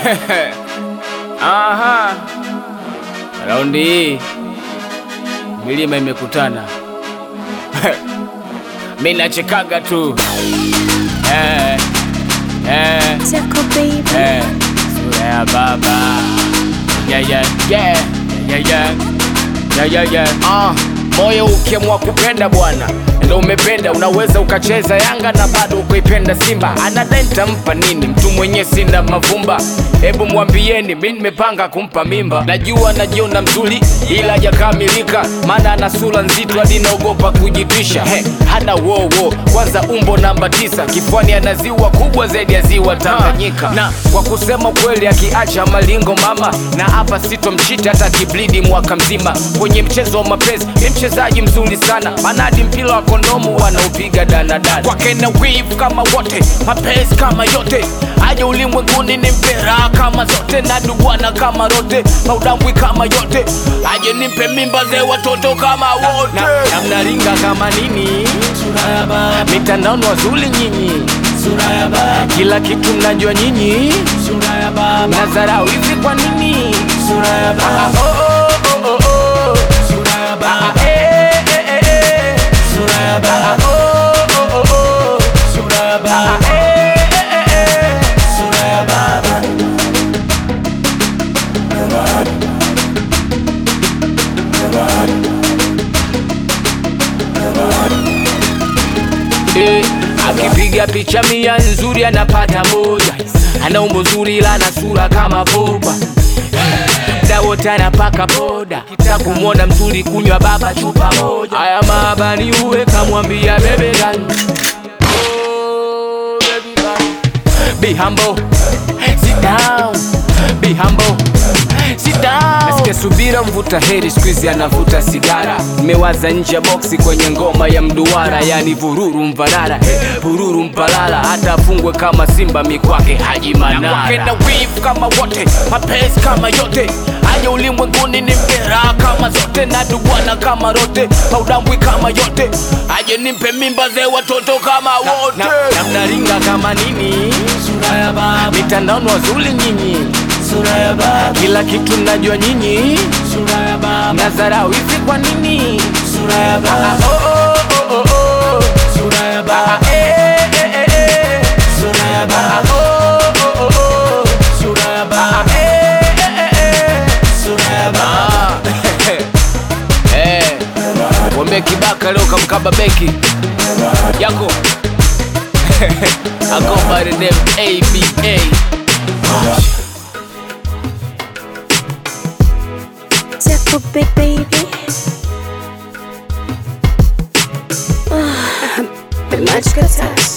Aha, raundi hii milima imekutana. Mi nachekaga tu eh, eh, Tickle baby. eh, sura ya baba yeah, yeah, yeah, yeah, yeah, yeah, yeah, yeah. Ah, moyo ukiamua kupenda bwana ndo umependa, unaweza ukacheza Yanga na bado ukaipenda Simba. Anadai nitampa nini mtu mwenye sina mavumba? Hebu mwambieni, mi nimepanga kumpa mimba. Najua najiona mzuri, ila hajakamilika, maana ana sura nzito hadi naogopa kujitwisha. He, hana wowo, kwanza umbo namba tisa, kifuani ana ziwa kubwa zaidi ya ziwa Tanganyika. Na kwa kusema kweli, akiacha malingo mama, na hapa sitomchita hata kiblidi mwaka mzima. Kwenye mchezo wa mapenzi ni mchezaji mzuri sana, maana hadi mpira wa kondomu wanaupiga danadana. Kwake na wivu kama wote, mapenzi kama yote, aje ulimwenguni ni mpera kama zote, na dubwana kama rote, maudambwi kama yote, aje nimpe mimba ze watoto kama wote, na mnaringa kama nini, mitandaoni wazuli nyinyi, kila kitu mnajua nyinyi, mnadharau hivi kwa nini? Ah, oh, oh, oh, oh, oh. Ah, eh, eh, eh, eh. Ah, oh, oh, oh, oh. Ah, eh, eh, eh, eh. Eh, akipiga picha mia nzuri anapata moja, ana umbo zuri ila ana sura kama boba mda wote anapaka boda, kita kumwona mzuri kunywa baba chupa moja. Haya maabani uwe kamwambia bebe gani Oh, baby gani. Be humble, sit down, be humble, sit down. Nasikia subira mvuta heri siku hizi anavuta sigara. Nimewaza nje ya boksi kwenye ngoma ya mduara, yani vururu mvarara, eh, vururu mpalala, hata afungwe kama simba mikwake Haji Manara. Na kwake na wivu kama wote, mapenzi kama yote aje ulimwenguni ni mkera kama zote na dubwana kama rote maudambwi kama yote aje nimpe mimba ze watoto kama wote na, na mnaringa kama nini mitandaoni wazuli nyinyi kila kitu mnajua nyinyi mnadharau hivi kwa nini Ah, oh, oh, oh, oh, oh. Ah, eh, eh, eh, eh. Ah, oh, oh, oh, oh. Ah, eh, eh, eh, eh. Ah, eh, wambie kibaka leo kamkaba beki yako I go by the name ABA Tickle big baby. Ah, Been much good touch.